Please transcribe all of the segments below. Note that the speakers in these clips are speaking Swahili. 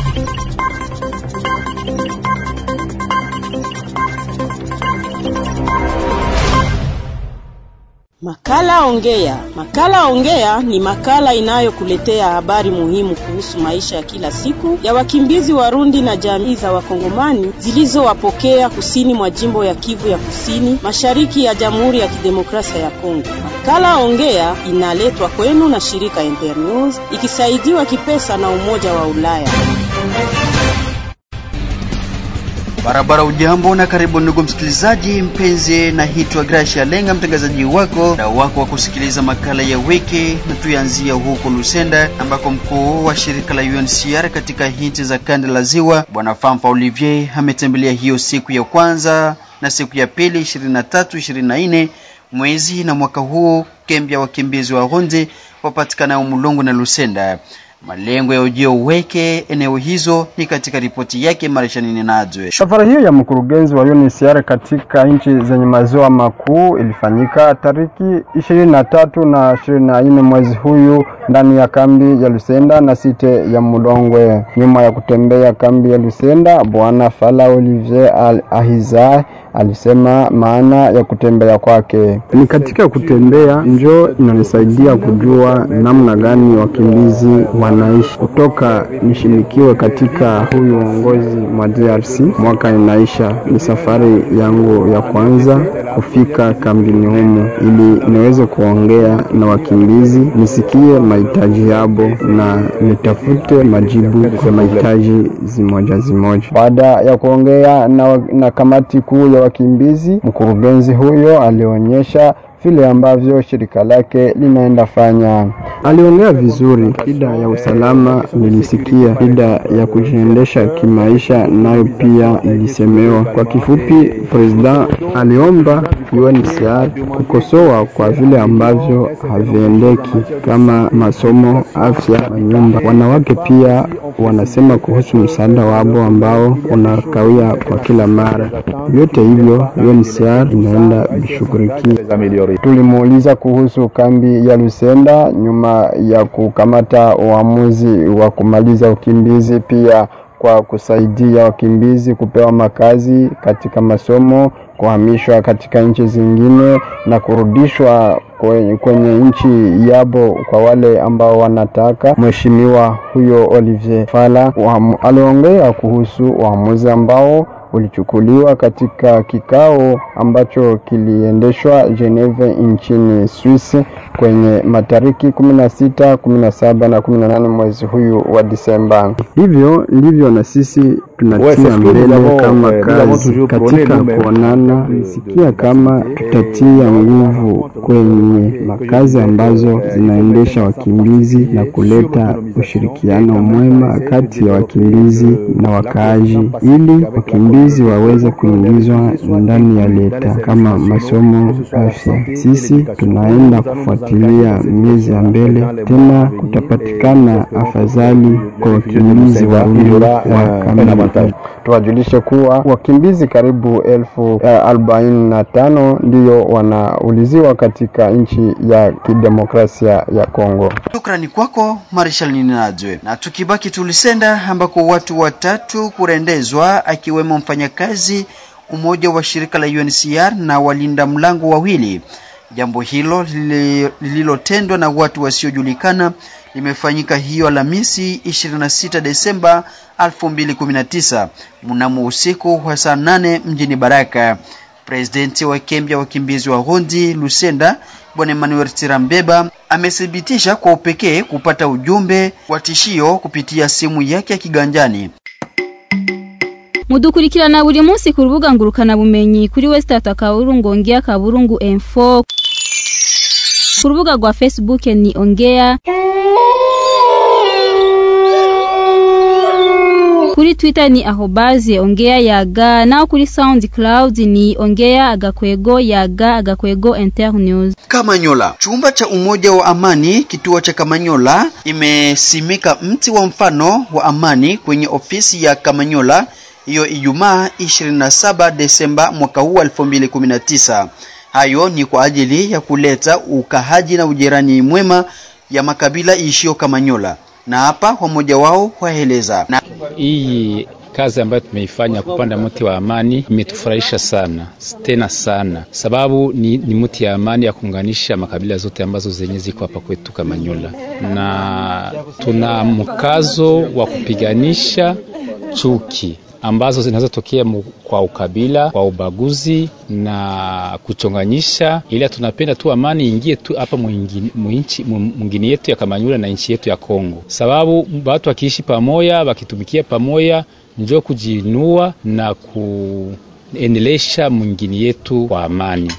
Makala Ongea. Makala Ongea ni makala inayokuletea habari muhimu kuhusu maisha ya kila siku ya wakimbizi Warundi na jamii za Wakongomani zilizowapokea kusini mwa jimbo ya Kivu ya Kusini, mashariki ya Jamhuri ya Kidemokrasia ya Kongo. Makala Ongea inaletwa kwenu na shirika Internews ikisaidiwa kipesa na Umoja wa Ulaya. Barabara ujambo na karibu ndugu msikilizaji mpenzi, na hitwa Gracia Lenga, mtangazaji wako na wako wa kusikiliza makala ya wiki, na tuanzia huko Lusenda ambako mkuu wa shirika la UNHCR katika nchi za kanda la Ziwa Bwana Famfa Olivier ametembelea hiyo siku ya kwanza na siku ya pili 23 24 mwezi na mwaka huu kambi ya wakimbizi wa Rundi wapatikanao Mulongo na Lusenda. Malengo ya ujio weke eneo hizo ni katika ripoti yake Marishanini Najwe. Safari hiyo ya mkurugenzi wa UNHCR katika nchi zenye maziwa makuu ilifanyika tariki ishirini na tatu na ishirini na nne mwezi huyu ndani ya kambi ya Lusenda na site ya Mulongwe. Nyuma ya kutembea kambi ya Lusenda, Bwana Fala Olivier Al Ahizai alisema maana ya kutembea kwake ni katika kutembea njo inanisaidia kujua namna gani wakimbizi wanaishi kutoka nishimikiwe katika huyu uongozi mwa DRC. Mwaka inaisha, ni safari yangu ya kwanza kufika kambini humu, ili niweze kuongea na wakimbizi, nisikie mahitaji yabo na nitafute majibu kwa mahitaji zimoja zimoja. Baada ya kuongea na, na kamati kuu ya wakimbizi, mkurugenzi huyo alionyesha vile ambavyo shirika lake linaenda fanya. Aliongea vizuri, shida ya usalama nilisikia, shida ya kujiendesha kimaisha nayo pia ilisemewa. Kwa kifupi, president aliomba UNHCR kukosoa kwa vile ambavyo haviendeki kama masomo, afya na nyumba. Wanawake pia wanasema kuhusu msaada wabo ambao unakawia kwa kila mara. Vyote hivyo UNHCR inaenda vishughulikia. Tulimuuliza kuhusu kambi ya Lusenda nyuma ya kukamata uamuzi wa kumaliza ukimbizi, pia kwa kusaidia wakimbizi kupewa makazi katika masomo, kuhamishwa katika nchi zingine na kurudishwa kwenye, kwenye nchi yabo kwa wale ambao wanataka. Mheshimiwa huyo Olivier Fala aliongea kuhusu uamuzi ambao ulichukuliwa katika kikao ambacho kiliendeshwa Geneve nchini Swisi kwenye matariki 16, 17 na 18 mwezi huyu wa Disemba. Hivyo ndivyo na sisi tunatia mbele kama kazi katika kuonana, sikia kama tutatia nguvu kwenye makazi ambazo zinaendesha wakimbizi na kuleta ushirikiano mwema kati ya wakimbizi na wakaaji ili wakimbizi waweze kuingizwa ndani ya leta kama masomo, afya. Sisi tunaenda kufuatilia miezi ya mbele, tena kutapatikana afadhali kwa wakimbizi wa wa kambi. Tuwajulishe kuwa wakimbizi karibu elfu arobaini na tano ndiyo wanauliziwa katika nchi ya kidemokrasia ya Kongo. Shukrani kwako Marshal Ninajwe. Na tukibaki Tulisenda ambako watu watatu kurendezwa akiwemo mfanyakazi umoja wa shirika la UNHCR na walinda mlango wawili. Jambo hilo lililotendwa na watu wasiojulikana limefanyika hiyo Alhamisi 26 Desemba 2019 mnamo usiku wa saa nane mjini Baraka. Presidenti wa kambi ya wakimbizi wa Rundi Lusenda Bwana Emmanuel Tirambeba amethibitisha kwa upekee kupata ujumbe wa tishio kupitia simu yake ya kiganjani. mudukurikirana buri munsi ku rubuga ngurukana bumenyi kuri Westata Kaburungu Ongea Kaburungu Info ku rubuga rwa Facebook ni Ongea kuri Twitter ni ahobaze ongea yaga nao kuri SoundCloud ni ongea agakwego yaga agakwego internews. Kamanyola, chumba cha umoja wa amani kituo cha Kamanyola imesimika mti wa mfano wa amani kwenye ofisi ya Kamanyola hiyo Ijumaa 27 Desemba mwaka huu 2019. Hayo ni kwa ajili ya kuleta ukahaji na ujirani mwema ya makabila ishio Kamanyola. na hapa wamoja wao waeleza na hii kazi ambayo tumeifanya kupanda mti wa amani imetufurahisha sana tena sana, sababu ni, ni mti ya amani ya kuunganisha makabila zote ambazo zenye ziko hapa kwetu Kamanyola, na tuna mkazo wa kupiganisha chuki ambazo zinazotokea kwa ukabila, kwa ubaguzi na kuchonganyisha, ila tunapenda tu amani ingie tu hapa mwingine yetu ya Kamanyola na nchi yetu ya Kongo, sababu watu wakiishi pamoja, wakitumikia pamoja njo kujiinua na kuendelesha mwingine yetu kwa amani.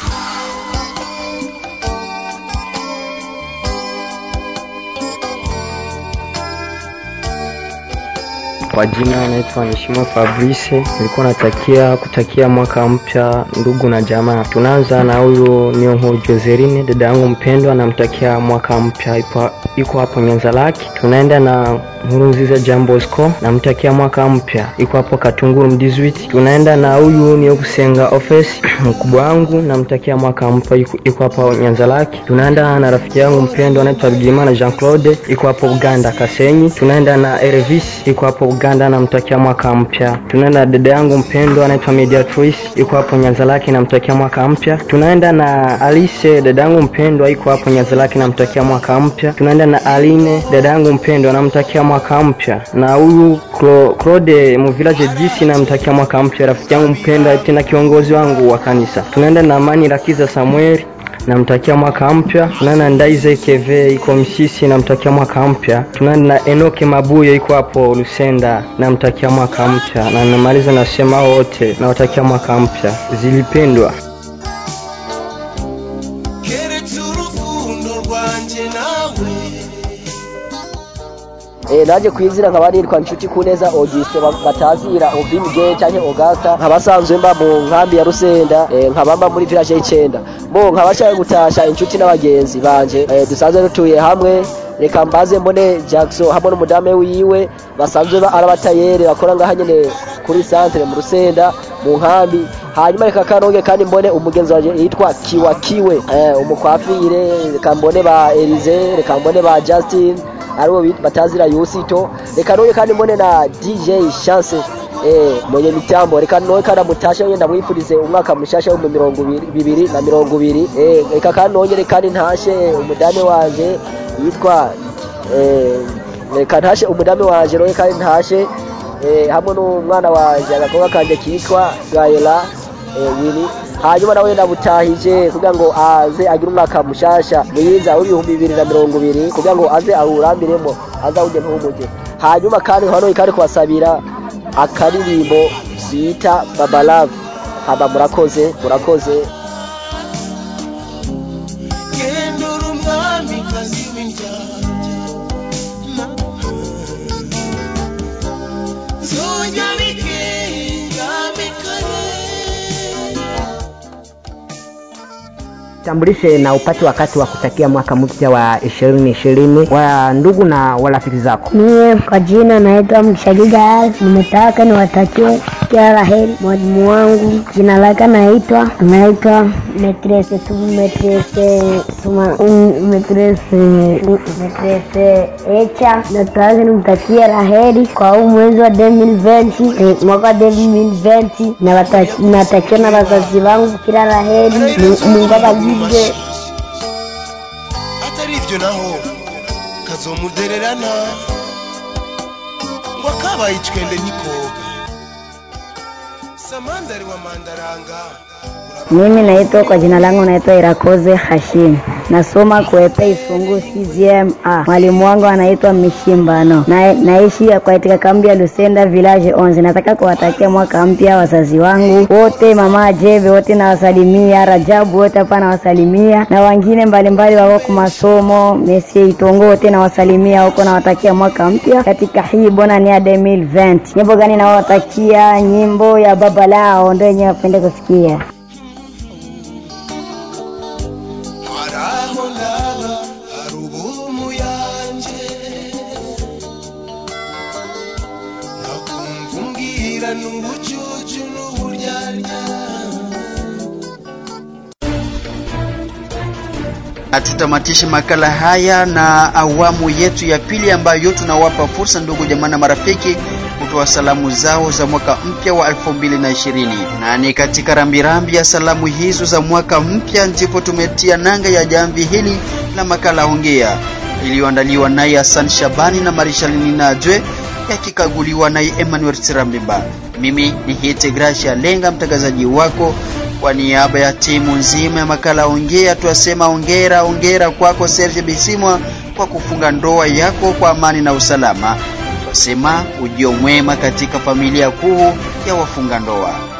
Kwa jina naitwa Mheshimiwa Fabrice. Nilikuwa natakia kutakia mwaka mpya ndugu na jamaa. Tunaanza na huyu Nyongo Joseline, dada yangu mpendwa, namtakia mwaka mpya, iko hapo Nyanza Laki. Tunaenda na Nkurunziza Jean Bosco, namtakia mwaka mpya, iko hapo Katunguru Mdizwiti. Tunaenda na huyu ni kusenga office mkubwa wangu, namtakia mwaka mpya, iko hapo Nyanza Laki. Tunaenda na rafiki yangu mpendwa anaitwa Bigimana Jean Claude, iko hapo Uganda Kasenyi. Tunaenda na Elvis, iko hapo Uganda, namtakia mwaka mpya. Tunaenda na dada yangu mpendwa anaitwa Mediatrice, iko hapo Nyanza Laki, namtakia mwaka mpya. Tunaenda na Alice, dada yangu mpendwa, iko hapo Nyanza Laki, namtakia mwaka mpya. Tunaenda na Aline, dada yangu mpendwa, namtakia mwaka mpya. Na huyu Claude mu village DC, namtakia mwaka mpya, rafiki yangu mpendwa, tena kiongozi wangu wa kanisa. Tunaenda na Amani Rakiza Samuel namtakia mwaka mpya. Tunaenda na Ndaize Keve iko Msisi, namtakia mwaka mpya. Tunaenda na Enoke Mabuyo iko hapo Lusenda, namtakia mwaka mpya. Na namaliza nasema wote nawatakia mwaka mpya. Zilipendwa Eh, naje kwizira nkaba nitwa nshuti kuneza Auguste batazira Obimge canke Augusta nkabasanzwe mba mu nkambi ya Rusenda eh, nkabamba muri village y'icenda bo nkabashaka gutasha inshuti n'abagenzi banje eh, dusanzwe dutuye hamwe reka mbaze mbone Jackson hamwe n'umudame wiwe basanzwe ari abatayere bakora ngaha nyene kuri centre mu Rusenda mu nkambi hanyuma reka kanonge kandi mbone umugenzi wanje yitwa Kiwa Kiwe eh, umukwafire reka mbone ba Elize reka mbone ba Justin aribo batazira Yusito reka noye kandi mbone na DJ Chance eh mwenye mitambo reka noye kandi mutasha yenda mwifurize umwaka mushasha mu mirongo bibiri na mirongo ibiri eh reka kandi noye kandi ntashe umudame wanje yitwa eh reka ntashe umudame wanje noye kandi ntashe eh hamwe n'umwana wanje agakobwa kanje kitwa Gaela eh Willy hanyuma nawe ndabutahije kugira ngo aze agire umwaka mushasha mwiza w'ibihumbi bibiri na mirongo ibiri kugira ngo aze awurambiremo azawujye ntumuge hanyuma kandi hano kandi kubasabira akaririmbo bita babalave haba murakoze murakoze tambulishe na upate wakati wa kutakia mwaka mpya wa ishirini ishirini wa ndugu na warafiki zako. Mie kwa jina naitwa Mshagiga, nimetaka niwatakie kila la heri mwalimu wangu, jina lake naitwa naitwa metrese tu metrese tuma um, metrese metrese echa, nataka nimtakie la heri kwa huu mwezi wa 2020 eh, mwaka wa 2020 na natakia na wazazi wangu kila la heri, Mungu abagirire atari ivyo naho kazomudererana ngo akabaye icwende ntikoga samandari wa mandaranga Mimi naitwa kwa jina langu naitwa Irakoze Hashim, nasoma kuepe Isungu CGMA. Mwalimu wangu anaitwa Mishimbano na, naishi katika kambi ya Lusenda village 11. Nataka kuwatakia mwaka mpya wazazi wangu wote, mama Jeve wote nawasalimia, Rajabu wote hapa nawasalimia, na wengine mbalimbali wako kwa masomo, Messi Itongo wote nawasalimia huko, nawatakia mwaka mpya katika hii bona ni ya 2020. Nyimbo gani nawatakia? Nyimbo ya baba lao ndio yenyewe wapende kusikia. haraho ndaba hari ubumu yanje nakumva umbwira n'ubucucu n'uburyarya Tutamatishe makala haya na awamu yetu ya pili ambayo tunawapa fursa ndugu jamaa na marafiki kutoa salamu zao za mwaka mpya wa 2020 na ni katika rambirambi ya salamu hizo za mwaka mpya ndipo tumetia nanga ya jamvi hili la makala ongea iliyoandaliwa naye Hassan Shabani na Marishalini Najwe yakikaguliwa naye Emmanuel Tirambimba. Mimi ni Hite Gracia Lenga, mtangazaji wako. Kwa niaba ya timu nzima ya makala ongea, twasema ongera ongera kwako Serge Bisimwa kwa kufunga ndoa yako kwa amani na usalama. Twasema ujio mwema katika familia kuu ya wafunga ndoa.